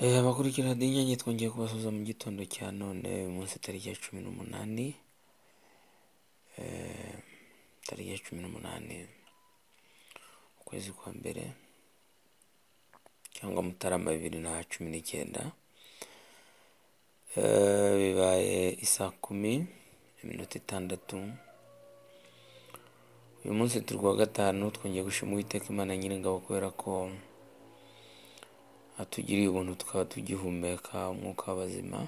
Eh, amakuru kuri radiyo Inyange twongeye kubasubiza mu gitondo cya none uyu munsi tariki ya cumi n'umunani eh, tariki ya cumi n'umunani ukwezi kwa mbere cyangwa mutarama bibiri na cumi n'icyenda Eh, bibaye isaa kumi iminota itandatu uyu munsi turi kuwa gatanu twongeye gushima uwiteka imana nyiringabo kubera ko atugiriye ubuntu tukaba tugihumeka umwuka w'abazima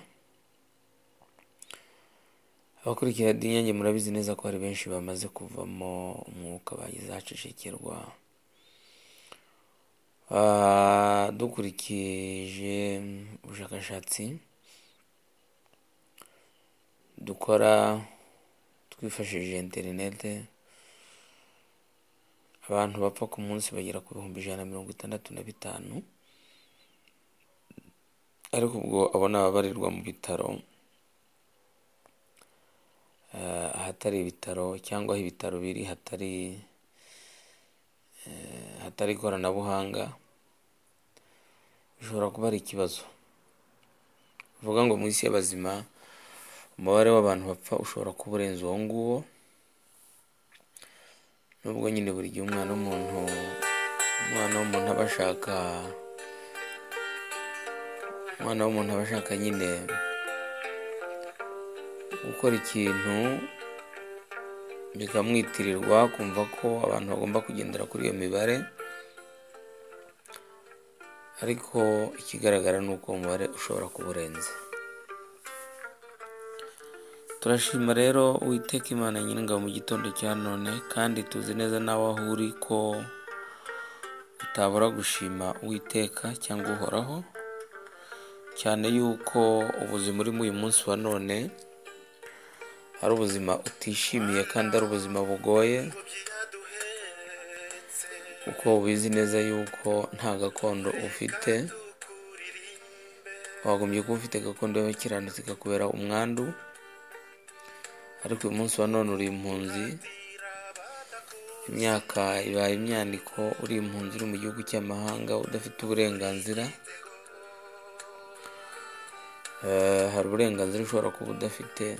abakurikira radiyo inyange murabizi neza ko hari benshi bamaze kuvamo umwuka bagize ahacecekerwa Ah, dukurikije ubushakashatsi dukora twifashishije interinete abantu bapfa ku munsi bagera ku bihumbi ijana na mirongo itandatu na bitanu ariko ubwo abo ni ababarirwa mu bitaro eh, ahatari ibitaro cyangwa aho ibitaro biri hatari eh, hatari ikoranabuhanga bishobora kuba ari ikibazo bivuga ngo mu isi y'abazima umubare w'abantu bapfa ushobora kuba urenze uwo nguwo nubwo nyine buri gihe umwana w'umuntu umwana w'umuntu aba ashaka umwana w'umuntu aba ashaka nyine gukora ikintu bikamwitirirwa kumva ko abantu bagomba kugendera kuri iyo mibare ariko ikigaragara ni uko uwo mubare ushobora kuba urenze turashima rero uwiteka imana nyiringabo mu gitondo cya none kandi tuzi neza n'aho aho uri ko utabura gushima uwiteka cyangwa uhoraho cyane yuko ubuzima urimo uyu munsi wa none ari ubuzima utishimiye kandi ari ubuzima bugoye kuko ubizi neza yuko nta gakondo ufite wagombye kuba ufite gakondo y'abakiranutsi ikakubera umwandu ariko uyu munsi wa none uri impunzi imyaka ibaye imyaniko uri impunzi uri mu gihugu cy'amahanga udafite uburenganzira Eh, hari uburenganzira ushobora kuba udafite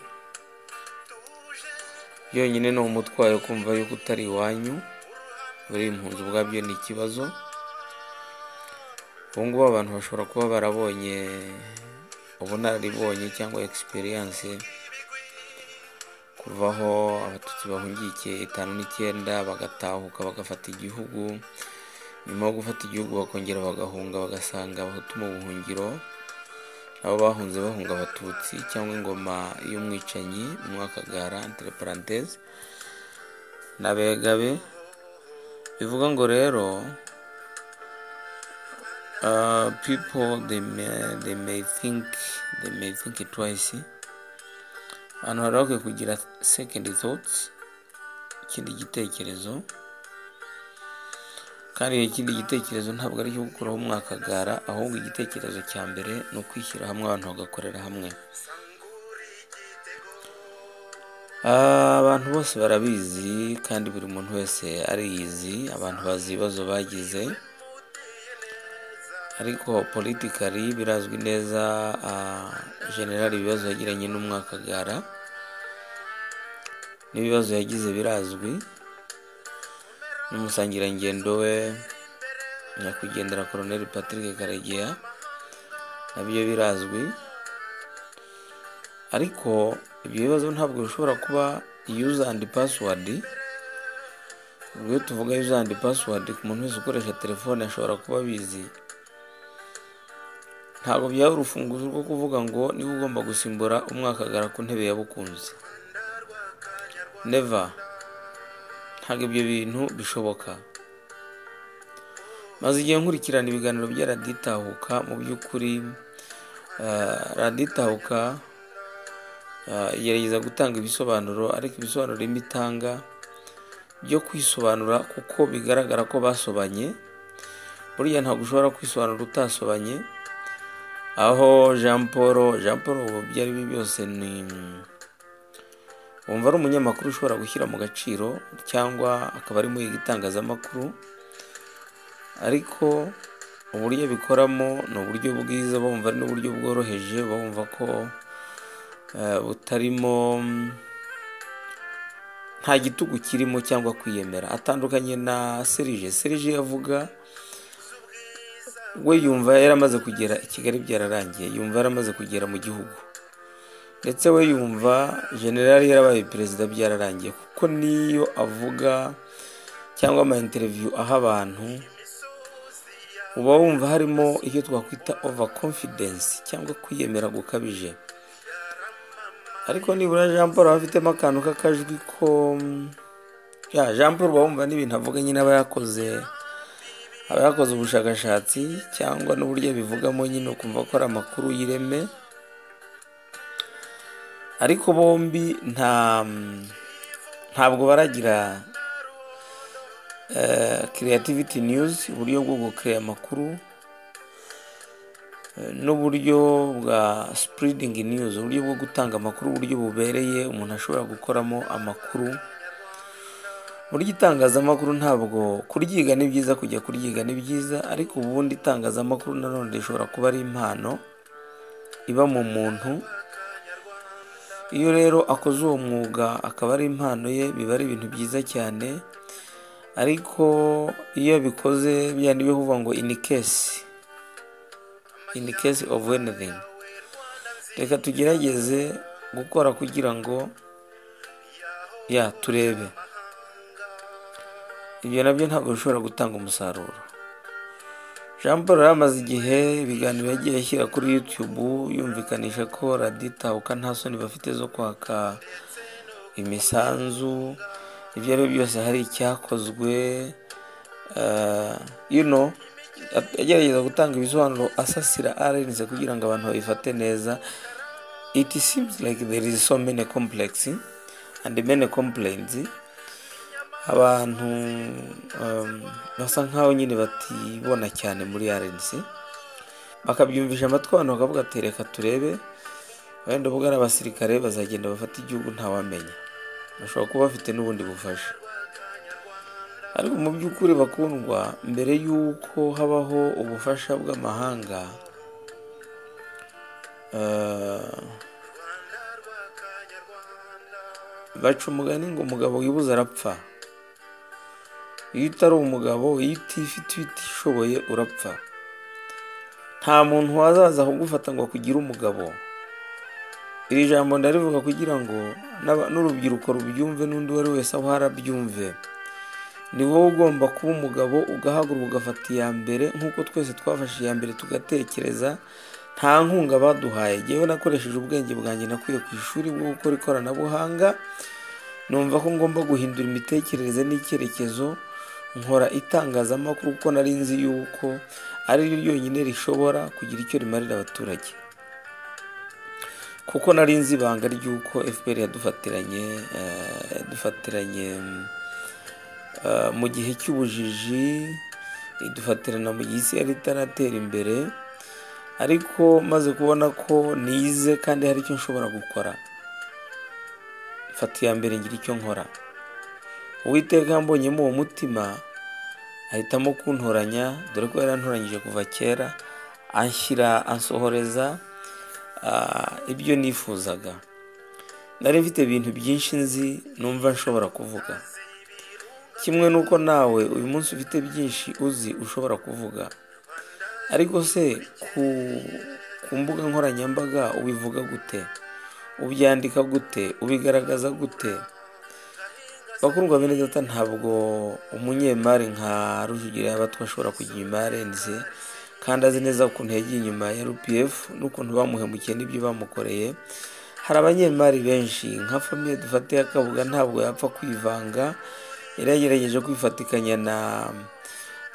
yonyine ni umutwayo kumva yuko utari iwanyu uri impunzi ubwabyo ni ikibazo ubu ngubu abantu bashobora kuba barabonye ubunararibonye cyangwa egisperiyanse kuvaho abatutsi bahungikiye itanu n'icyenda bagatahuka bagafata igihugu nyuma yo gufata igihugu bakongera bagahunga bagasanga abahutu mu buhungiro abo bahunze bahunga abatutsi cyangwa ingoma y'umwicanyi umwakagara interparantese n'abegabe bivuga ngo rero uh, people they may, they may think they may think twice abantu bari bakwiye kugira second thoughts ikindi gitekerezo kandi ikindi gitekerezo ntabwo ari icyo gukuraho umwakagara ahubwo igitekerezo cya mbere ni ukwishyira hamwe abantu bagakorera hamwe Ah, abantu bose barabizi kandi buri muntu wese ariyizi abantu bazi ibibazo bagize ariko politikari birazwi neza ah, generali ibibazo yagiranye n'umwakagara n'ibibazo yagize birazwi n'umusangirangendo we nyakwigendera koroneli patrick karegeya nabyo birazwi ariko ibyo bibazo ntabwo bishobora kuba yuza andi pasiwadi ubwo iyo tuvuga yuza andi pasiwadi ku muntu wese ukoresha telefone ashobora kuba abizi ntabwo byaba urufunguzo rwo kuvuga ngo niba ugomba gusimbura umwakagara ku ntebe yabukunze neva ntabwo ibyo bintu bishoboka maze igihe nkurikirana ibiganiro bya raditahuka mu by'ukuri eh, raditahuka eh, igerageza gutanga ibisobanuro ariko ibisobanuro bimwe itanga byo kwisobanura kuko bigaragara ko basobanye burya ntabwo ushobora kwisobanura utasobanye aho jean paul jean paul ubu ibyo ari byo byose ni wumva ari umunyamakuru ushobora gushyira mu gaciro cyangwa akaba ari muyiga itangazamakuru ariko uburyo bikoramo ni uburyo bwiza bumva ari n'uburyo bworoheje bumva ko eh, butarimo mm, nta gitugu kirimo cyangwa kwiyemera atandukanye na serije serije avuga we yumva yaramaze kugera i kigali byararangiye yumva yaramaze kugera mu gihugu ndetse we yumva generali yarabaye perezida byararangiye kuko niyo avuga cyangwa ama interiviyu aha abantu uba wumva harimo icyo twakwita ova confidence cyangwa kwiyemera gukabije ariko nibura jean paul aba afitemo akantu k'akajwi ko ya jean paul uba wumva n'ibintu avuga nyine aba yakoze aba yakoze ubushakashatsi cyangwa n'uburyo abivugamo nyine ukumva ko ari amakuru y'ireme ariko bombi nta ntabwo baragira creativity news uburyo bwo gukeya amakuru eh, n'uburyo bwa spreading news uburyo bwo gutanga amakuru uburyo bubereye umuntu ashobora gukoramo amakuru burya itangazamakuru ntabwo kuryiga ni byiza kujya kuryiga ni byiza ariko ubundi itangazamakuru nanone rishobora kuba ari impano iba mu muntu iyo rero akoze uwo mwuga akaba ari impano ye biba ari ibintu byiza cyane ariko iyo abikoze bya ni bivuga ngo in case in case of anything reka tugerageze gukora kugira ngo ya turebe ibyo nabyo ntabwo bishobora gutanga umusaruro jean paul yari amaze igihe ibiganiro yagiye ashyira kuri youtube yumvikanisha ko raditahuka nta soni bafite zo kwaka imisanzu ibyo ari byo byose hari icyakozwe eh, you know agerageza gutanga ibisobanuro asasira arenze kugira ngo abantu babifate neza it seems like there is so many complex and many complaints abantu um, basa nkaho nyine batibona cyane muri RNC bakabyumvisha amatwi abantu bakavuga ati reka turebe wenda ubwo ari abasirikare bazagenda bafata igihugu ntawamenya bashobora kuba bafite n'ubundi bufasha ariko mu by'ukuri bakundwa mbere y'uko habaho ubufasha bw'amahanga eh, baca umugani ngo umugabo wibuze arapfa iyo utari umugabo iyo utifite utishoboye urapfa nta muntu wazaza kugufata ngo akugire umugabo iri jambo ndarivuga kugira ngo n'aba- n'urubyiruko rubyumve n'undi uwo ari wese aho arabyumve ni wowe ugomba kuba umugabo ugahaguruka ugafata iya mbere nk'uko twese twafashe iya mbere tugatekereza nta nkunga baduhaye ngewe nakoresheje ubwenge bwanjye nakuye ku ishuri bwo gukora ikoranabuhanga numva ko ngomba guhindura imitekerereze n'icyerekezo nkora itangazamakuru kuko nari nzi yuko ari ryo ryonyine rishobora kugira icyo rimarira abaturage kuko nari nzi ibanga ry'uko fpr yadufatiranye eh, yadufatiranye mm, eh, mu gihe cy'ubujiji idufatirana mu gihe isi yari itaratera imbere ariko maze kubona ko nize kandi hari icyo nshobora gukora mfata iya mbere ngira icyo nkora uwiteka yambonyemo uwo mutima ahitamo kuntoranya dore ko yarantoranyije kuva kera anshyira ansohoreza ah, ibyo nifuzaga nari mfite ibintu byinshi nzi numva nshobora kuvuga kimwe n'uko nawe uyu munsi ufite byinshi uzi ushobora kuvuga ariko se ku, ku mbuga nkoranyambaga ubivuga gute ubyandika gute ubigaragaza gute bakundwa bene data ntabwo umunyemari nka rujugira yaba twashobora kugira imari nze kandi azi neza ukuntu yagiye inyuma ya rpf n'ukuntu bamuhemukiye n'ibyo bamukoreye hari abanyemari benshi nka famiye dufate ya kabuga ntabwo yapfa kwivanga yari yagerageje kwifatikanya na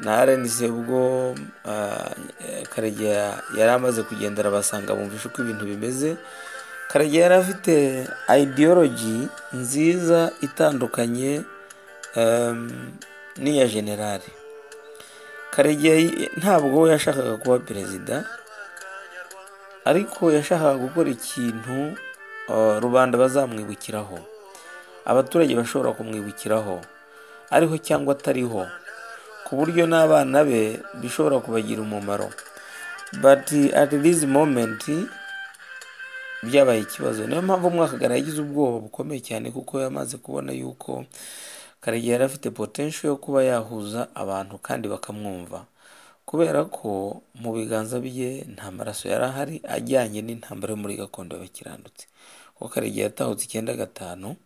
na rnc ubwo ah, eh, karegeya yari amaze kugenda arabasanga bumvisha uko ibintu bimeze karegeya yari afite ideology nziza itandukanye em, n'iya generali karegeya ntabwo we yashakaga kuba perezida ariko yashakaga gukora ikintu eh, rubanda bazamwibukiraho abaturage bashobora kumwibukiraho ariho cyangwa atariho ku buryo n'abana be bishobora kubagira umumaro but at this moment byabaye ikibazo niyo mpamvu umwakagana yagize ubwoba bukomeye cyane kuko yamaze kubona yuko karegeya yari afite potential yo kuba yahuza abantu kandi bakamwumva kubera ko mu biganza bye nta maraso yari ahari ajyanye n'intambara yo muri gakondo y'abakiranutsi kuko karegeya yatahutse icyenda gatanu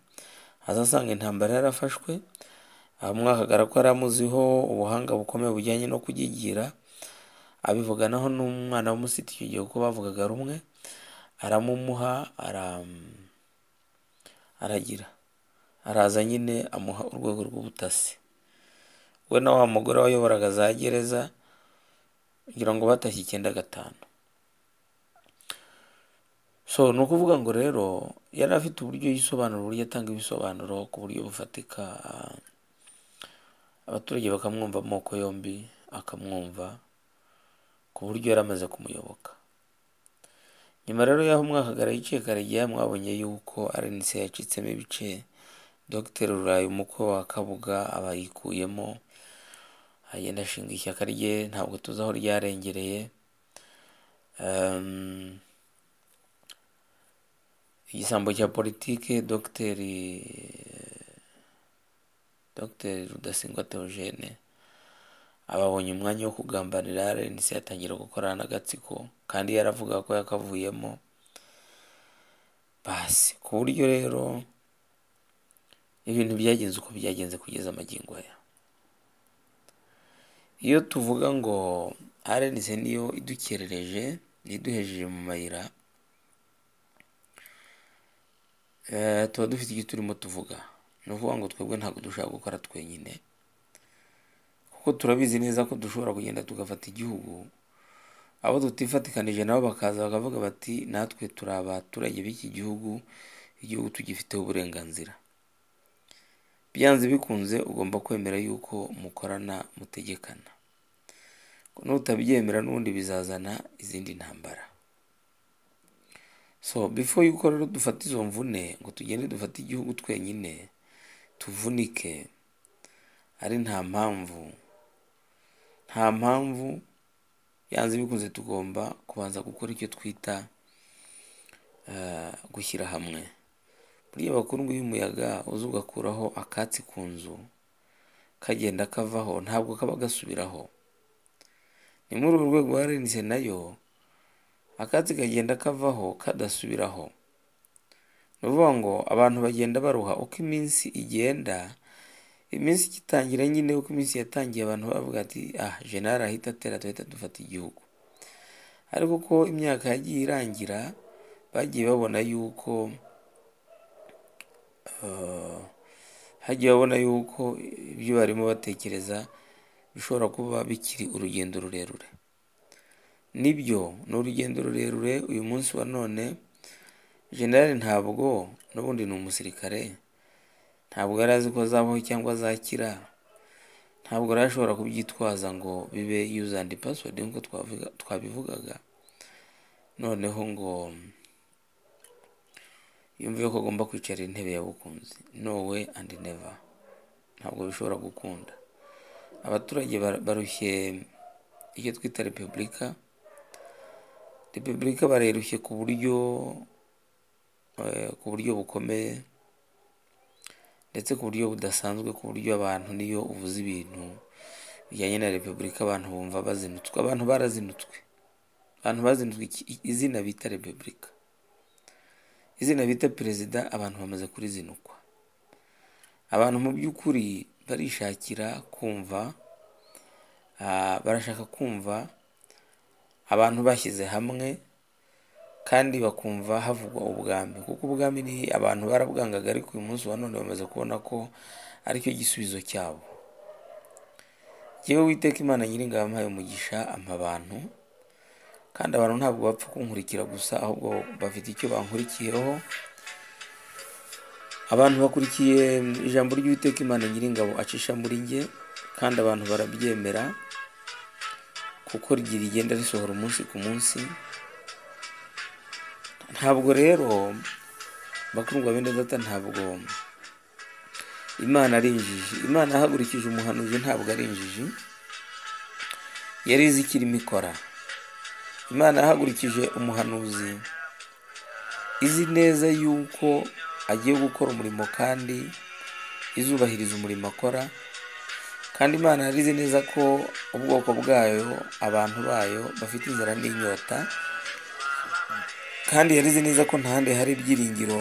azasanga intambara yarafashwe umwakagara ko yari amuziho ubuhanga bukomeye bujyanye no kugigira abivuganaho n'umwana w'umusiti icyo gihe kuko bavugaga rumwe aramumuha aragira araza nyine amuha urwego rw'ubutasi we na wa mugore wayoboraga za gereza kugira ngo batashye icyenda gatanu so ni ukuvuga ngo rero yari afite uburyo yisobanura uburyo atanga ibisobanuro ku buryo bufatika abaturage bakamwumva amoko yombi akamwumva ku buryo yari amaze kumuyoboka nyuma rero y'aho umwakagara yiciye karegeya mwabonye yuko rnc yacitsemo ibice dr rurayi umukwe wa kabuga aba yikuyemo agenda ashinga ishyaka rye ntabwo tuzi aho ryarengereye Ehm, igisambo cya politike dr dr rudasingwa theogene ababonye umwanya wo kugambanira rnc atangira gukorana n'agatsiko kandi yaravuga ko yakavuyemo basi ku buryo rero ibintu byagenze uko byagenze kugeza amagingo aya iyo tuvuga ngo rnc niyo idukerereje niyo iduhejeje mu mayira eh, tuba dufite icyo turimo tuvuga ni ukuvuga ngo twebwe ntabwo dushaka gukora twenyine kuko turabizi neza ko dushobora kugenda tugafata igihugu abo tutifatikanije nabo bakaza bakavuga bati natwe turi abaturage b'iki gihugu igihugu tugifiteho uburenganzira byanze bikunze ugomba kwemera yuko mukorana mutegekana nutabyemera n'ubundi bizazana izindi ntambara so before yuko rero dufata izo mvune ngo tugende dufate igihugu twenyine tuvunike ari nta mpamvu nta mpamvu yanze bikunze tugomba kubanza gukora icyo twita eh, gushyira hamwe buriya abakundwa y'umuyaga uza ugakuraho akatsi ku nzu kagenda kavaho ntabwo kaba gasubiraho ni muri urwo rwego harenze nayo akatsi kagenda kavaho kadasubiraho ni ukuvuga ngo abantu bagenda baruha uko iminsi igenda iminsi igitangira nyine uko iminsi yatangiye abantu bavuga ati ah jenali ahita atera duhita dufata igihugu ariko uko imyaka yagiye irangira bagiye babona yuko eh, hagiye babona yuko ibyo barimo batekereza bishobora kuba bikiri urugendo rurerure nibyo ni urugendo rurerure uyu munsi wa none jenali ntabwo n'ubundi ni umusirikare ntabwo yari azi ko azabaho cyangwa azakira ntabwo yari ashobora kubyitwaza ngo bibe yuza andi pasiwodi nk'uko twavuga- twabivugaga noneho ngo yumve ko agomba kwicara intebe yabukunzi no we andi neva ntabwo bishobora gukunda abaturage bar- barushye icyo twita repubulika repubulika barerushye ku buryo eh, ku buryo bukomeye ndetse ku buryo budasanzwe ku buryo abantu niyo uvuze ibintu bijyanye na repubulika abantu bumva bazinutswe abantu barazinutswe abantu bazinutswe iki- izina bita repubulika izina bita perezida abantu bamaze kurizinukwa abantu mu by'ukuri barishakira kumva ah, barashaka kumva abantu bashyize hamwe kandi bakumva havugwa ubwami kuko ubwami ni abantu barabwangaga ariko uyu munsi wa none bamaze kubona ko aricyo gisubizo cyabo jyewe witeka imana nyiringabo ampaye umugisha ampa abantu kandi abantu ntabwo bapfa kunkurikira gusa ahubwo bafite icyo bankurikiyeho abantu bakurikiye ijambo ry'uwiteka imana nyiringabo acisha muri njye kandi abantu barabyemera kuko ryi rigenda risohora umunsi ku munsi ntabwo rero bakundwa bene data ntabwo imana ari injiji imana ahagurukiye umuhanuzi ntabwo ari injiji yari izi icyo irimo ikora imana yahagurikije umuhanuzi izi neza yuko agiye gukora umurimo kandi izubahiriza umurimo akora kandi imana yari izi neza ko ubwoko bwayo abantu bayo bafite inzara n'inyota kandi yari izi neza ko ntahandi hari ibyiringiro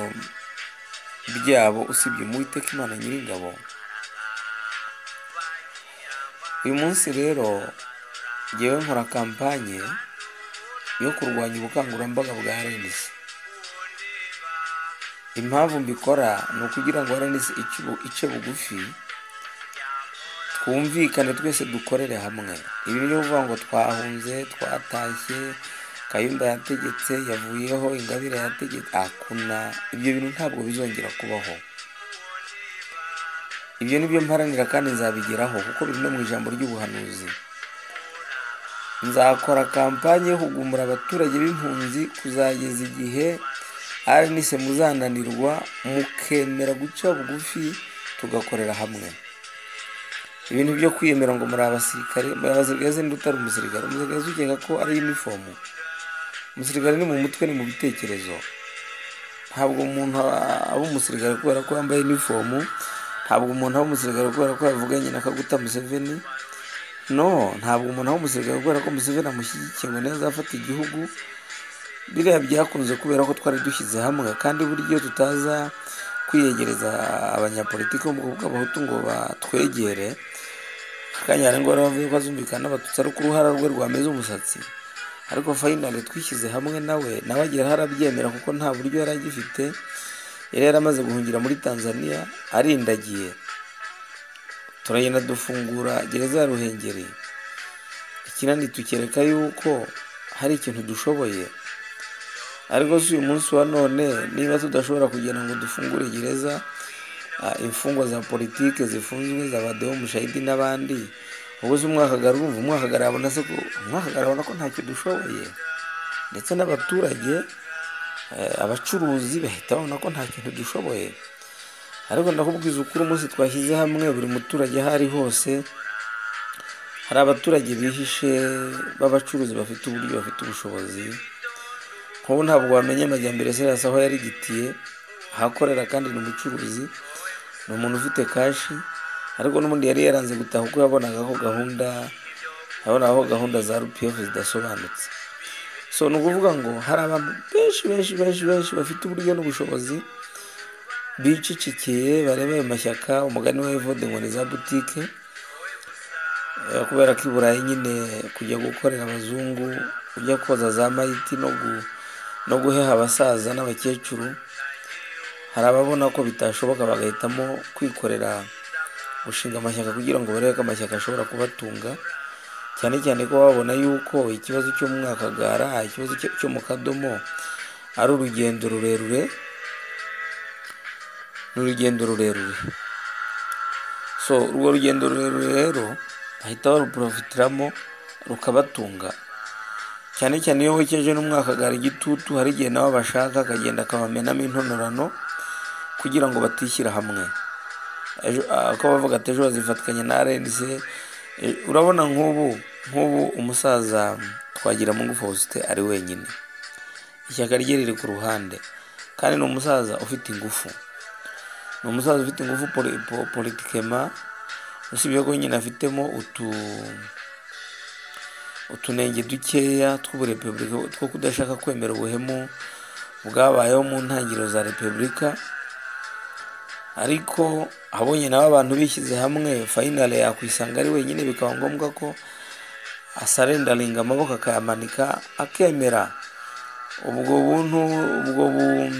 byabo usibye mu Uwiteka imana nyiringabo uyu munsi rero ngewe nkora kampanye yo kurwanya ubukangurambaga bwa RNC impamvu mbikora ni ukugira ngo RNC ice bu- ice bugufi twumvikane twese dukorere hamwe ibi ni ukuvuga ngo twahunze twatashye kayumba yategetse yavuyeho ingabire yategetse akuna ibyo bintu ntabwo bizongera kubaho ibyo ni byo mparanira kandi nzabigeraho kuko biri no mu ijambo ry'ubuhanuzi nzakora kampanye yo kugumura abaturage b'impunzi kuzageza igihe RNC muzananirwa mukemera guca bugufi tugakorera hamwe ibintu byo kwiyemera ngo muri abasirikare muri abasirikare ninde utari umusirikare umusirikare ukeka ko ari inifomu umusirikare ni mu mutwe ni mu bitekerezo ntabwo umuntu aba aba umusirikare kubera ko yambaye inifomu ntabwo umuntu aba umusirikare kubera ko yavuganye na kaguta museveni no ntabwo umuntu aba umusirikare kubera ko museveni amushyigikiye ngo niwe azafata igihugu biriya byakunze kubera ko twari dushyize hamwe kandi buryo tutaza kwiyegereza abanyapolitiki bo mu bwoko bw'abahutu ngo batwegere akanyara ngo baravuye ko azumvikana n'abatutsi ari uko uruhara rwe rwameze umusatsi ariko fayinali twishyize hamwe nawe nawe agira aho arabyemera kuko nta buryo yari agifite yari yaramaze guhungira muri tanzania arindagiye turagenda dufungura gereza ya ruhengeri ikinani tukereka yuko hari ikintu dushoboye ariko si uyu munsi wa none niba tudashobora kugira ngo dufungure gereza ah, imfungwa za politike zifunzwe za badeho mushahidi n'abandi ubwo se umwakagara urumva umwakagara abona se ko umwakagara abona ko ntacyo dushoboye ndetse n'abaturage eh, abacuruzi bahita babona ko nta kintu dushoboye ariko ndakubwiza ukuri umunsi twashyize hamwe buri muturage aho ari hose hari abaturage bihishe b'abacuruzi bafite uburyo bafite ubushobozi nk'ubu ntabwo wamenya amajyambere serasi aho yarigitiye ahakorera kandi ni umucuruzi ni umuntu ufite kashi ariko n'ubundi yari yaranze gutaha kuko yabonaga ko gahunda yabonaga ko gahunda za rupiyefu zidasobanutse so ni ukuvuga ngo hari abantu benshi benshi benshi benshi bafite uburyo n'ubushobozi bicicikiye bareba ayo mashyaka umugani wa evode ngo ni za butike Eh, kubera ko i burayi nyine kujya gukorera abazungu ujya koza za mayiti no gu- no guheha abasaza n'abakecuru hari ababona ko bitashoboka bagahitamo kwikorera gushinga amashyaka kugira ngo barebe ko amashyaka ashobora kubatunga cyane cyane ko babona yuko ikibazo cyo mu mwakagara ikibazo cyo- cyo mu kadomo ari urugendo rurerure ni urugendo rurerure so urwo rugendo rurerure rero bahita baruprofitiramo rukabatunga cyane cyane iyo wekeje n'umwakagara igitutu hari igihe nawe bashaka akagenda akabamenamo intonorano kugira ngo batishyira hamwe Ejo- ah, ko bavuga ati ejo bazifatikanya na RNC Eh, urabona nk'ubu nk'ubu umusaza twagiramungu faustin ari wenyine ishyaka rye riri ku ruhande kandi ni umusaza ufite ingufu ni umusaza ufite ingufu poli- po- politikema usibye ko nyine afitemo utu utunenge dukeya tw'uburepubulika two kudashaka kwemera ubuhemu bwabayeho mu ntangiriro za repubulika ariko abonye nawe abantu bishyize hamwe fayinale yakwisanga ari wenyine bikaba ngombwa ko asarendaringa amaboko akayamanika akemera ubwo buntu ubwo bu-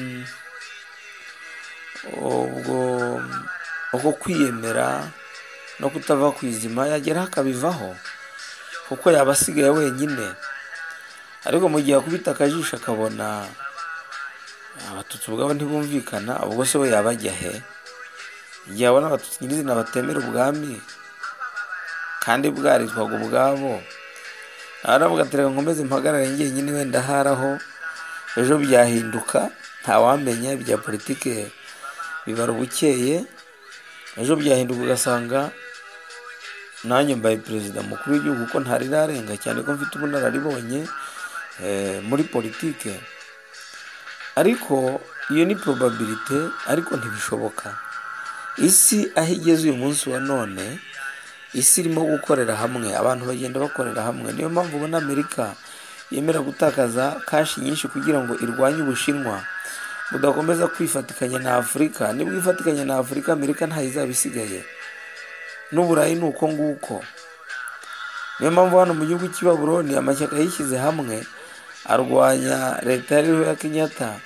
ubwo uko kwiyemera no kutava ku izima yageraho akabivaho kuko yaba asigaye wenyine ariko mu gihe akubita akajisho akabona abatutsi ubwabo ntibumvikana ubwo se we yaba ajya he igihe abona abatutsi nyirizina batemera ubwami kandi bwaritwaga ubwabo aravuga ati reka nkomeze mpagarare njyenyine wenda haraho ejo byahinduka ntawamenya ibya politike bibara ubukeye ejo byahinduka ugasanga nanjye mbaye perezida mukuru w'igihugu kuko ntari rarenga cyane ko mfite ubunararibonye eh, muri politike ariko iyo ni probabilite ariko ntibishoboka isi aho igeze uyu munsi wa none isi irimo gukorera hamwe abantu bagenda bakorera hamwe niyo mpamvu ubona amerika yemera gutakaza kashi nyinshi kugira ngo irwanye ubushinwa budakomeza kwifatikanya na afurika nibwo ifatikanya na afurika amerika ntayo izaba isigaye n'uburayi ni uko nguko niyo mpamvu hano mu gihugu cy'i Babuloni amashyaka yishyize hamwe arwanya leta yariho ya kenyatta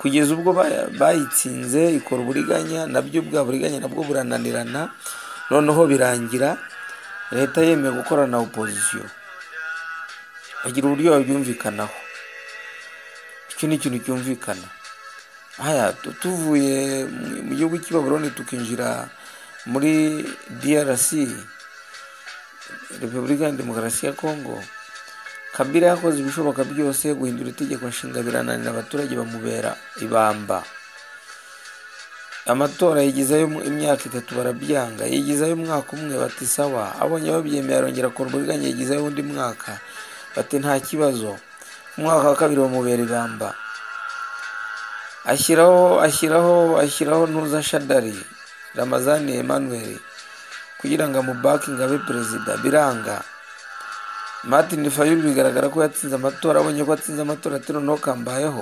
kugeza ubwo baya- bayitsinze ikora uburiganya nabyo bwa buriganya nabwo burananirana noneho birangira leta yemeye gukorana na opozisiyo bagira uburyo babyumvikanaho icyo ni ikintu cyumvikana haya tu- tuvuye mu- mu gihugu cy'i Babuloni tukinjira muri DRC Repubulika ya Demokarasi ya Kongo Kabila yakoze ibishoboka byose guhindura itegeko nshinga birananira abaturage bamubera ibamba amatora yigizayo mu- imyaka itatu barabyanga yigizayo umwaka umwe bati sawa abonye babyemeye arongera akora uburiganya yigizayo undi mwaka bati nta kibazo umwaka wa kabiri bamubera ibamba ashyiraho ashyiraho ashyiraho ntuza shadari ramazani emmanuel kugira ngo amubake ngo abe perezida biranga martin fayulu bigaragara ko yatsinze amatora abonye ko atsinze amatora ati noneho kambayeho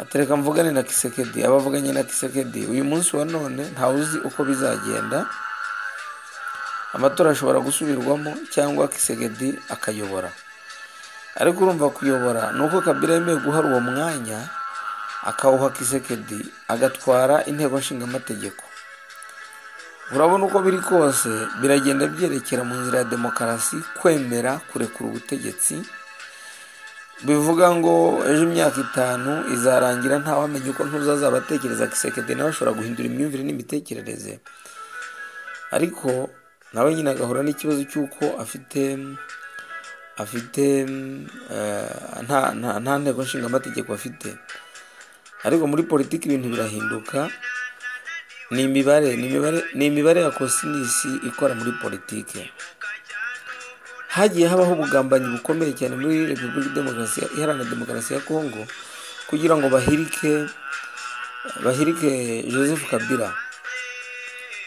atereka mvugane na kisekedi abavuganye na kisekedi uyu munsi wa none ntawe uzi uko bizagenda amatora ashobora gusubirwamo cyangwa kisekedi akayobora ariko urumva kuyobora ni uko kabila yemeye guhara uwo mwanya akawuha kisekedi agatwara inteko nshingamategeko urabona uko biri kose biragenda byerekera mu nzira ya demokarasi kwemera kurekura ubutegetsi bivuga ngo ejo imyaka itanu izarangira ntawamenya uko ntuzazaba atekereza kisekedi nawe ashobora guhindura imyumvire n'imitekerereze ariko nawe nyine agahura n'ikibazo cy'uko afite afite eh, nta- nta nta nteko nshingamategeko afite ariko muri politiki ibintu birahinduka ni imibare ni imibare ni imibare ya kosinisi ikora muri politiki hagiye habaho ubugambanyi bukomeye cyane muri repubulika demokarasi iharanira demokarasi ya kongo kugira ngo bahirike bahirike joseph kabila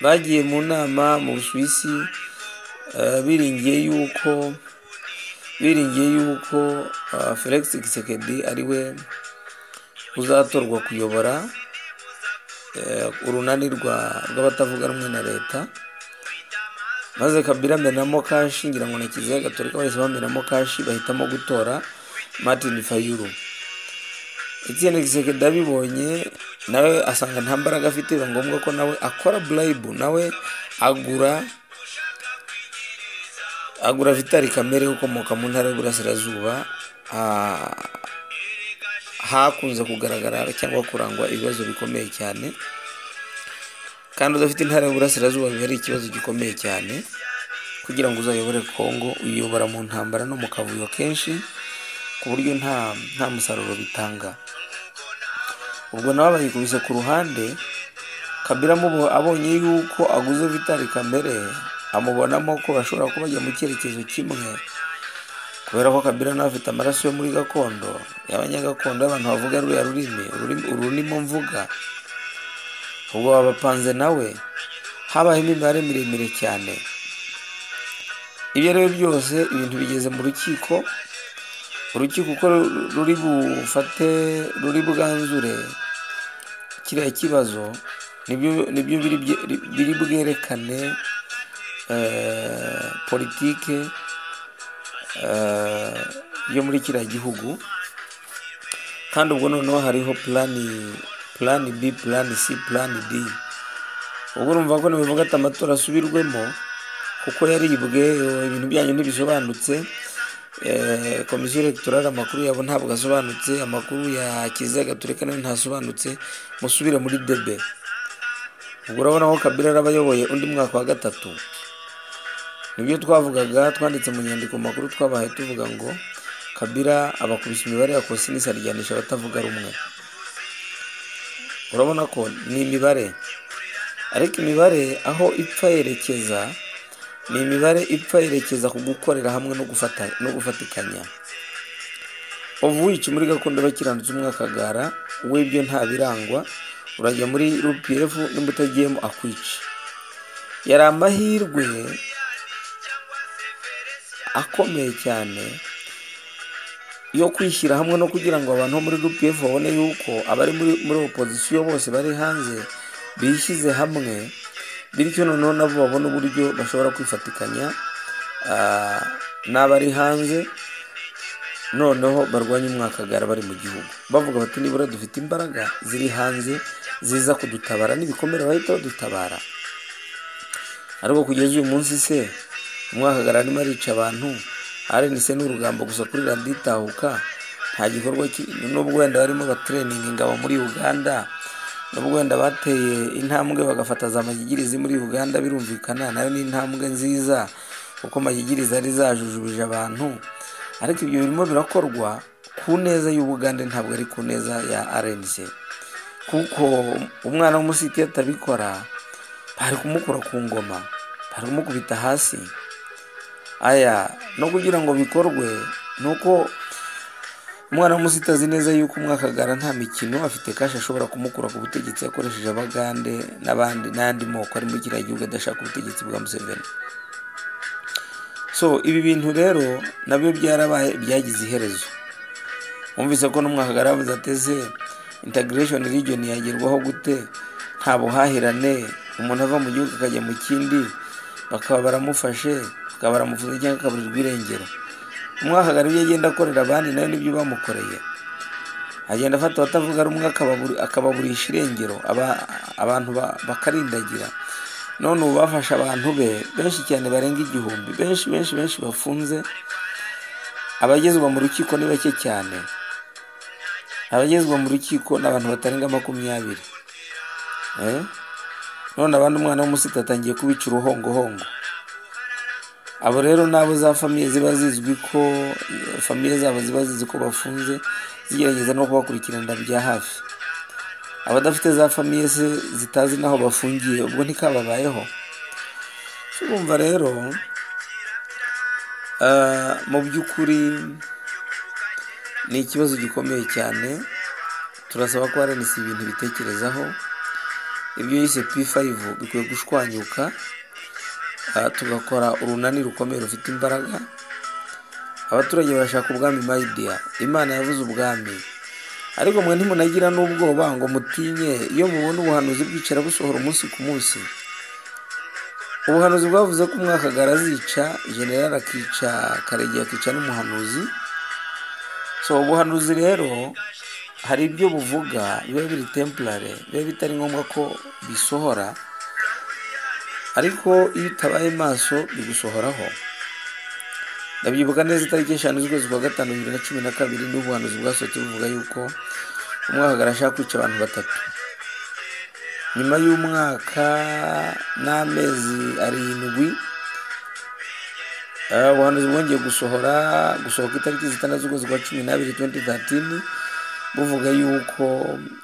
bagiye mu nama mu busuwisi eh, biringiye yuko biringiye yuko ah, felix gisekedi ari we uzatorwa kuyobora eh, urunani rwa- rw'abatavuga rumwe na leta maze kabila amenamo kashi ngira ngo na kiliziya gatolika bahise bamenamo kashi bahitamo gutora martin fayulu etienne gisekedi abibonye nawe asanga nta mbaraga afite biba ngombwa ko nawe akora burayibu nawe agura agura vitali kamere ukomoka mu ntara y'uburasirazuba ah, hakunze kugaragara cyangwa kurangwa ibibazo bikomeye cyane kandi udafite intara y'uburasirazuba biba ari ikibazo gikomeye cyane kugira ngo uzayobore kongo uyobora mu ntambara no mu kavuyo kenshi ku buryo nta nta musaruro bitanga ubwo nawe bayikubise ku ruhande kabila amubo- abonye yuko aguze vitali kamere amubonamo ko bashobora kuba bajya mu cyerekezo kimwe kubera ko kabila nawe afite amaraso yo muri gakondo y'abanyagakondo y'abantu bavuga ruriya rurimi ururimi- ururimo mvuga ubwo babapanze nawe habayemo imibare miremire cyane ibyo ari byo byose ibintu bigeze mu rukiko urukiko uko ru- ruri bufate ruri bwanzure kiriya kibazo nibyo nibyo biri bye- biri bwerekane eh, politike eh, yo muri kiriya gihugu kandi ubwo noneho hariho plani plani b plani c plani d ubwo urumva ko nibivuga ati amatora asubirwemo kuko yaribwe eh, ibintu byanyu ntibisobanutse Eh, komisiyo electorale amakuru yabo ntabwo asobanutse amakuru ya kiliziya gatolika nayo ntasobanutse musubire muri debe ubwo urabona ko kabila araba ayoboye undi mwaka wa gatatu nibyo twavugaga twanditse mu nyandiko makuru twabahaye tuvuga ngo kabila abakubise imibare ya kosinisi aryanisha abatavuga rumwe urabona ko ni imibare ariko imibare aho ipfa yerekeza ni imibare ipfa yerekeza ku gukorera hamwe no gufata- no gufatikanya uvuye muri gakondo y'abakiranutsi umwakagara w'ibyo nta birangwa urajya muri rupiyefu n'umutagiyemo akwica yari amahirwe akomeye cyane yo kwishyira hamwe no kugira ngo abantu bo muri rupiyefu babone yuko abari muri muri opozisiyo bose bari hanze bishyize hamwe bityo noneho nabo babone uburyo bashobora kwifatikanya ah, n'abari hanze noneho barwanya umwakagara bari mu gihugu bavuga bati nibura dufite imbaraga ziri hanze ziza kudutabara n'ibikomere bahita badutabara ariko kugeza uyu munsi se umwakagara arimo arica abantu arenise n'urugamba gusa kuri radiyo itahuka nta gikorwa ki- nubwo wenda barimo batreninga ingabo muri uganda nubwo wenda bateye intambwe bagafata za mashyikirizi muri uganda birumvikana nayo ni intambwe nziza kuko mashyikirizi ari zajujubije abantu ariko ibyo birimo birakorwa ku neza y'ubugande ntabwo ari ku neza ya rnc kuko umwana w'umusitiri atabikora bari kumukura ku ngoma bari kumukubita hasi aya no kugira ngo bikorwe ni uko umwana w'umusitari azi neza yuko umwakagara nta mikino afite kashi ashobora kumukura ku butegetsi yakoresheje abagande n'abandi n'andi moko ari muri kiriya gihugu adashaka ubutegetsi bwa museveni so ibi bintu rero nabyo byarabaye byagize iherezo wumvise ko n'umwakagara yavuze ateze integration region yagerwaho gute nta buhahirane umuntu ava mu gihugu akajya mu kindi bakaba baramufashe bakaba baramufunze cyangwa akaburirwa irengero umwakagara ibyo agenda akorera abandi nawe nibyo bamukoreye agenda afata abatavuga rumwe akababuri- akababurisha irengero aba- abantu ba- bakarindagira none ubu bafashe abantu be benshi cyane barenga igihumbi benshi benshi benshi bafunze abagezwa mu rukiko ni bake cyane abagezwa mu rukiko ni abantu batarenga makumyabiri Eh? none abandi umwana w'umusita atangiye kubica uruhongohongo abo rero nabo za famiye ziba zizwi ko famiye zabo ziba zizi ko bafunze zigerageza no kubakurikiranira bya hafi abadafite za famiye se zitazi n'aho bafungiye ubwo ntikababayeho urumva rero ah, mu by'ukuri ni ikibazo gikomeye cyane turasaba ko arenisi ibintu bitekerezaho ibyo yise p5 bikwiye gushwanyuka aha tugakora urunani rukomeye rufite imbaraga abaturage barashaka ubwami mayidiya imana yavuze ubwami ariko mwe ntimunagira n'ubwoba ngo mutinye iyo mubona ubuhanuzi bwicara busohora umunsi ku munsi ubuhanuzi bwavuze ko umwakagara azica generali akica karegeya akica n'umuhanuzi so ubuhanuzi rero hari ibyo buvuga biba biri temporary biba bitari ngombwa ko bisohora ariko iyo utabaye maso bigusohoraho ndabyibuka neza itariki eshanu z'ukwezi kwa gatanu bibiri na cumi na kabiri ni ubuhanuzi bwasohotse buvuga yuko umwakagara ashaka kwica abantu batatu nyuma y'umwaka n'amezi arindwi eh, ubuhanuzi bwongeye gusohora gusohoka itariki zitandatu z'ukwezi kwa cumi n'abiri 2013 buvuga yuko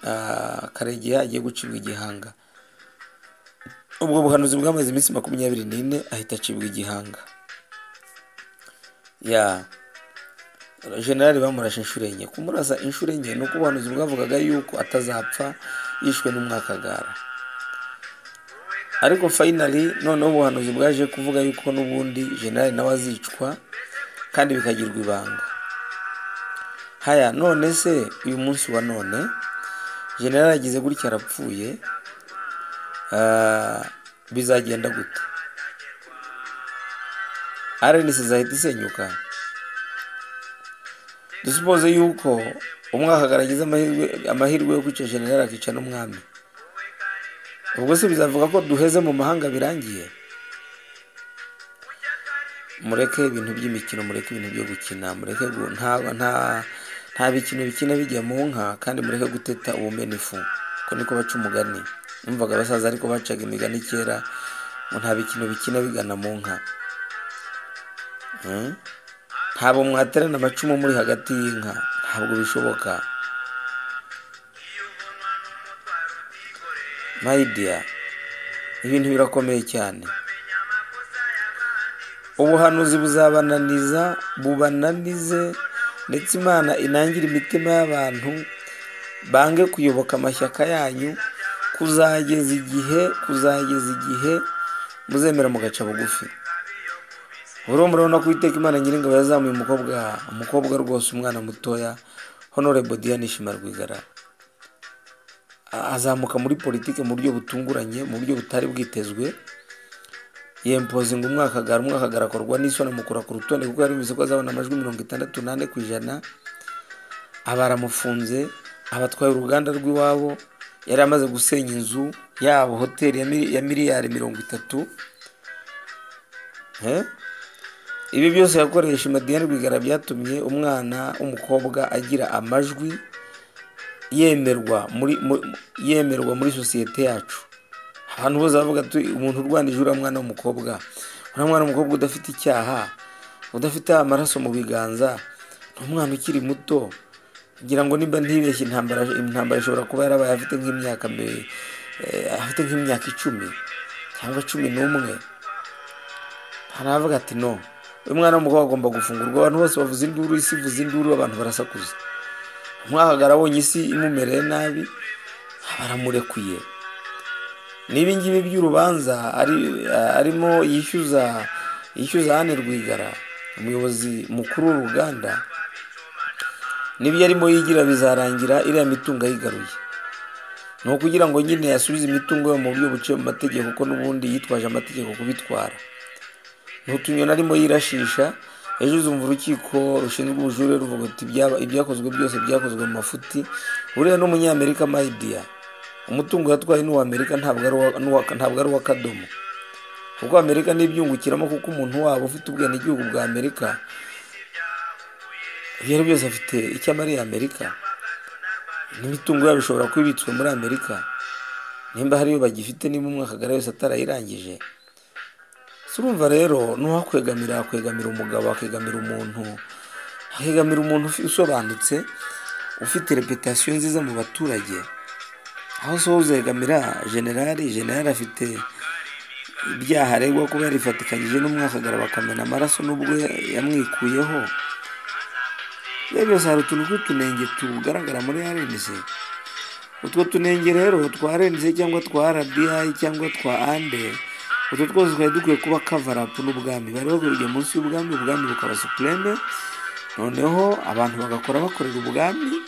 ah, karegeya agiye gucibwa igihanga ubwo buhanuzi bwamaze iminsi makumyabiri n'ine ahita acibwa igihanga ya generali bamurashe inshuro enye kumurasa inshuro enye ni uko ubuhanuzi bwavugaga yuko atazapfa yishwe n'umwakagara ariko fayinali noneho ubuhanuzi bwaje kuvuga yuko n'ubundi generali nawe azicwa kandi bikagirwa ibanga haya none se uyu munsi wa none generali agize gutya arapfuye Ah, bizagenda gute arenisi izahita isenyuka dusupoze yuko umwakagara agize amahirwe amahirwe yo kwica generali akica n'umwami ubwo se bizavuga ko duheze mu mahanga birangiye mureke ibintu by'imikino mureke ibintu byo gukina mureke gu- nta nta nta bikino bikina bijya mu nka kandi mureke guteta ubumena ifu ko niko baca umugani numvaga abasaza ariko bacaga imigani kera ngo nta bikino bikina bigana mu nka Mm? ntabwo mwaterana amacumu muri hagati y'inka ntabwo bishoboka mayidiya ibintu birakomeye cyane ubuhanuzi buzabananiza bubananize ndetse imana inangire imitima y'abantu bange kuyoboka amashyaka yanyu kuzageza igihe kuzageza igihe muzemera mugaca bugufi buriya murabona ko uwiteka imana nyiringabo yazamuye umukobwa umukobwa rwose umwana mutoya honorable diane shima rwigara azamuka muri politiki mu buryo butunguranye mu buryo butari bwitezwe yempozinga umwakagara umwakagara akorwa n'isoni amukura ku rutonde kuko yari bivuze ko azabona amajwi mirongo itandatu n'ane ku ijana aba aramufunze abatwaye uruganda rw'iwabo yari amaze gusenya inzu yabo hoteli ya mili- ya miliyari mirongo itatu Eh? ibi byose yakoresha madiyane rwigara byatumye umwana w'umukobwa agira amajwi yemerwa muri mu- yemerwa muri sosiyete yacu ahantu hose bavuga ati umuntu urwanije uriya mwana w'umukobwa uriya mwana w'umukobwa udafite icyaha udafite amaraso mu biganza ni umwana ukiri muto ngira ngo nimba ntibeshye intambara intambara ishobora kuba yarabaye afite nk'imyaka mi- eh, afite nk'imyaka icumi cyangwa cumi n'umwe haravuga ati no uyu mwana w'umukobwa agomba gufungurwa abantu bose bavuza induru isi ivuza induru abantu barasakuza umwahagara abonye isi imumereye nabi baramurekuye n'ibi ngibi by'urubanza ari- arimo yishyuza yishyuza Anne Rwigara umuyobozi mukuru w'uruganda n'ibyo arimo yigira bizarangira iriya mitungo ayigaruye ni ukugira ngo nyine yasubize imitungo yo mu buryo buciye mu mategeko kuko n'ubundi yitwaje amategeko kubitwara ntutunyoni arimo yirashisha ejo uzumva urukiko rushinzwe ubujurire ruvuga ati "Ibyaba- ibyakozwe byose byakozwe mu mafuti buriya n'umunyamerika mayidiya umutungo yatwaye n'uw'amerika ntabwo ari uwa- n'uwa- ntabwo ari uw'akadomo kuko amerika n'ibyungukiramo kuko umuntu wabo ufite ubwenegihugu bwa amerika ibyo ari byo byose afite icyo amariye amerika n'imitungo yabo ishobora kuba ibitswe muri amerika nimba hariyo bagifite niba umwakagara wese atarayirangije surumva rero n'uwakwegamira akwegamira umugabo akegamira umuntu akegamira umuntu ufi- usobanutse ufite reputasiyo nziza mu baturage aho so uzegamira generali generali afite ibyaha aregwa kuba yarifatikanyije n'umwakagara bakamena amaraso n'ubwo yamwikuyeho iyo byose hari utuntu tw'utunenge tugaragara muri arenze utwo tunenge rero twa renze cyangwa twa radiyayi cyangwa twa ande utwo twose twari dukwiye kuba kavarapu n'ubwami bari baguriye munsi y'ubwami ubwami bukaba supureme noneho abantu bagakora bakorera ubwami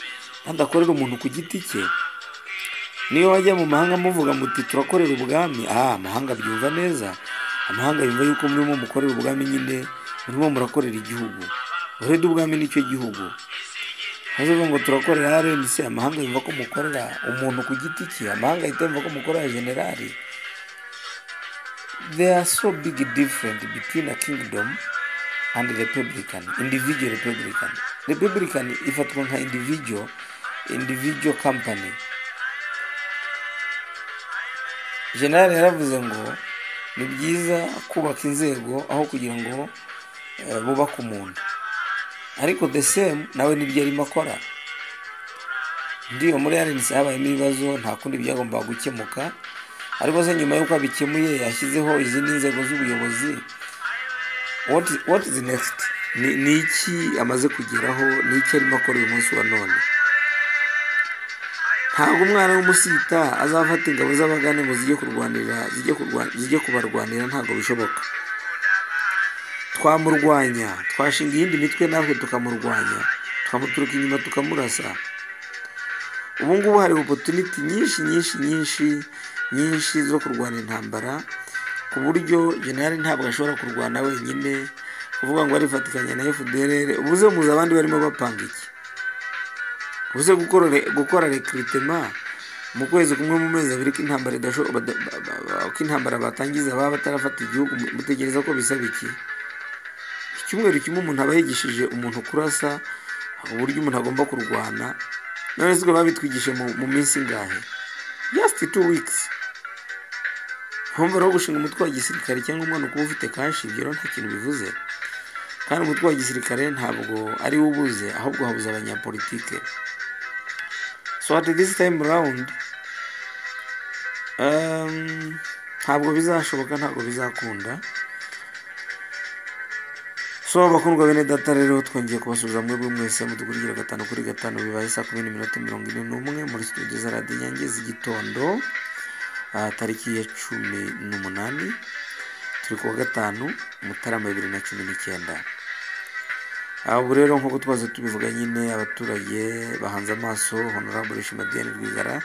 badakorera umuntu ku giti cye niyo wajya mu mahanga muvuga muti turakorera ubwami aha amahanga abyumva neza amahanga yumva yuko murimo mukorera ubwami nyine murimo murakorera igihugu urede ubwami nicyo gihugu hazavuga ngo turakorera RNC amahanga yumva ko mukorera umuntu ku giti cye amahanga ahita yumva ko mukorera generali there are so big difference between a kingdom and republican individual republican republican ifatwa nka individual individual company generali yaravuze ngo ni byiza kubaka inzego aho kugira ngo eh, bubake umuntu ariko the same nawe nibyo arimo akora ndiyo muri arensi habayemo ibibazo nta kundi byagombaga gukemuka ariko se nyuma y'uko abikemuye yashyizeho izindi nzego z'ubuyobozi what, what is next ni, ni iki amaze kugeraho ni iki arimo akora uyu munsi wa none ntabwo umwana w'umusita azafata ingabo z'abagane ngo zijye kurwanira zijye kurwa- zijye kubarwanira ntabwo bishoboka twamurwanya twashinga iyindi mitwe natwe tukamurwanya twamuturuka inyuma tukamurasa ubu ngubu hari opotuniti nyinshi nyinshi nyinshi nyinshi zo kurwana intambara ku buryo generali ntabwo ashobora kurwana wenyine kuvuga ngo arifatikanya na fdr ubuze muzi abandi barimo bapanga iki ubuze gukora gukora rekiritema mu kwezi kumwe mu mezi abiri k'intambara idasho- bada- ba- ba- ba- ko intambara batangiza baba batarafata igihugu mutegereza ko bisaba iki icyumweru kimwe umuntu aba yigishije umuntu kurasa uburyo umuntu agomba kurwana none se babitwigishije mu, mu minsi ingahe just two weeks mpamvu rero gushinga umutwe wa gisirikare cyangwa umwana ukuba ufite kashi ibyo rero nta kintu bivuze kandi umutwe wa gisirikare ntabwo ari wo ubuze ahubwo habuze abanyapolitike so at this time round um, ntabwo bizashoboka ntabwo bizakunda so bakundwa bene data rero twongeye kubasubiza mwebwe mwese mudukurikira gatanu kuri gatanu bibaye saa kumi n'iminota mirongo ine n'umwe muri studio za radiyo inyange z'igitondo ah, tariki ya cumi n'umunani turi kuwa gatanu mutarama bibiri na cumi n'icyenda Ah, ubu rero nk'uko twaze tubivuga nyine abaturage bahanze amaso honorable shimadiane rwigara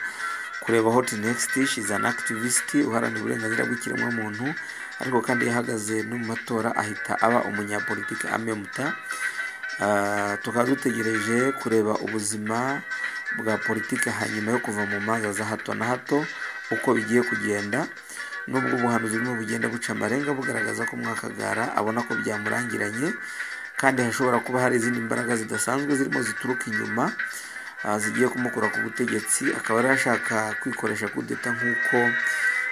kureba hot next she's an activist uharanira uburenganzira bw'ikiremwamuntu ariko kandi yahagaze no mu matora ahita aba umunyapolitiki amemuta Ah, tukaba dutegereje kureba ubuzima bwa politiki hanyuma yo kuva mu manza za hato na hato uko bigiye kugenda nubwo ubuhanuzi burimo bugenda buca amarenga bugaragaza ko mwakagara abona ko byamurangiranye kandi hashobora kuba hari izindi mbaraga zidasanzwe zirimo zituruka inyuma ah, zigiye kumukura ku butegetsi akaba yari ashaka kwikoresha kudeta nk'uko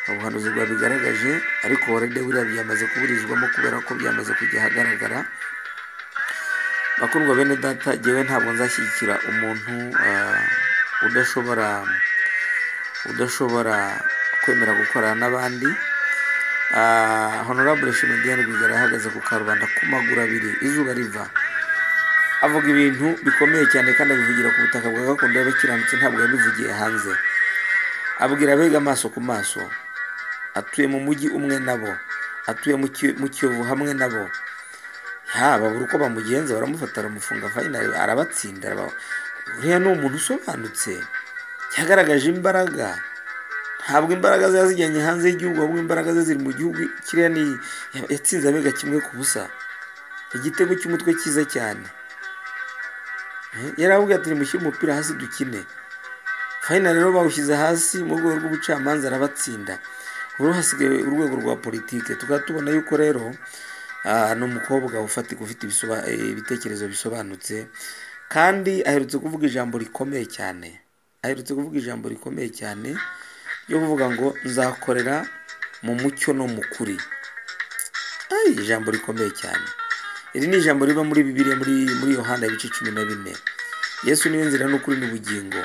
ubuhanuzi bwabigaragaje ariko warede buriya byamaze kuburizwamo kubera ko byamaze kujya ahagaragara bakundwa bene data jyewe ntabwo nzashyigikira umuntu ah, udashobora udashobora kwemera gukorana n'abandi Ah, honorable shimediane rwigara yahagaze ku karubanda ku maguru abiri izuba riva avuga ibintu bikomeye cyane kandi abivugira ku butaka bwa gakondo y'abakiranutsi ntabwo yabivugiye hanze abwira abega amaso ku maso atuye mu mujyi umwe nabo atuye mu Ki- mu kiyovu hamwe nabo ha babura uko bamugenza baramufata baramufunga fayina arabatsinda araba- uriya ni umuntu usobanutse yagaragaje imbaraga ntabwo imbaraga ziba zijyanye hanze y'igihugu ahubwo imbaraga ze ziri mu gihugu kiriya ni ya- yatsinze abega kimwe ku busa igitego cy'umutwe cyiza cyane Eh, yari avuga ati nimushyire umupira hasi dukine fayina rero bawushyize hasi mu rwego rw'ubucamanza arabatsinda ubu hasigaye urwego rwa politike tukaba tubona yuko rero ah, ni umukobwa ufatika ufite ibisoba- eh, ibitekerezo bisobanutse kandi aherutse kuvuga ijambo rikomeye cyane aherutse kuvuga ijambo rikomeye cyane ryo kuvuga ngo nzakorera mu mucyo no mu kuri Ai, ijambo rikomeye cyane iri ni ijambo riba muri bibiliya muri muri yohana ibice cumi na bine yesu niwe nzira n'ukuri n'ubugingo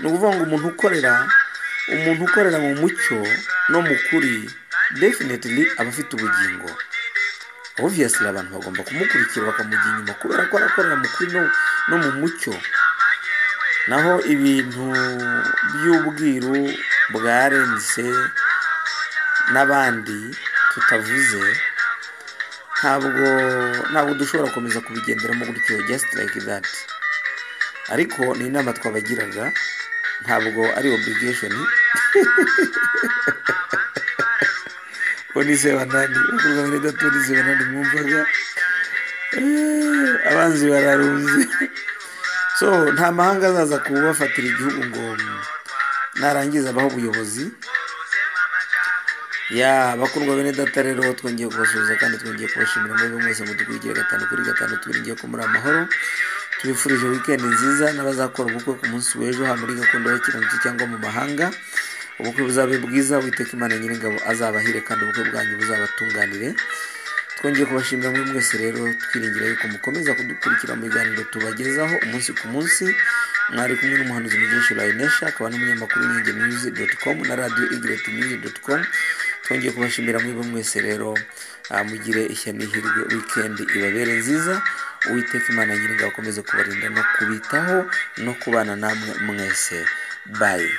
ni ukuvuga ngo umuntu ukorera umuntu ukorera mu mucyo no mu kuri definitely aba afite ubugingo obviously abantu bagomba kumukurikira bakamujya inyuma kubera ko arakorera mu kuri no, no mu mucyo naho ibintu by'ubwiru bwarenze n'abandi tutavuze ntabwo ntabwo dushobora gukomeza kubigenderamo gutyo just like that ariko ni inama twabagiraga ntabwo ari obligation bonise banani bakurwa muri datu bonise banani mwumvaga Eh, abanzi bararunze so nta mahanga azaza kubafatira igihugu ngo narangiza abaho ubuyobozi ya bakundwa bene data rero twongeye kubasuhuza kandi twongeye kubashimira mwebwe mwese mudukurikira gatanu kuri gatanu tubiringiye ko muri amahoro tubifurije wikendi nziza n'abazakora ubukwe ku munsi w'ejo haba muri gakondo y'abakiranutsi cyangwa mu mahanga ubukwe buzabe bwiza witeka imana nyiringabo azabahire kandi ubukwe bwanyu buzabatunganire twongeye kubashimira muri mwese rero twiringira yuko mukomeza kudukurikira mu biganiro tubagezaho umunsi ku munsi mwari kumwe n'umuhanuzi mugenshi layinesha akaba n'umunyamakuru w'inyange muyuzi doti komu na radiyo igireti muyuzi doti komu twongeye kubashimira mwebwe mwese rero ah, mugire ishya n'ihirwe wikendi ibabere nziza uwiteka imana nyiringa akomeze kubarinda no kubitaho no kubana namwe mwese bayi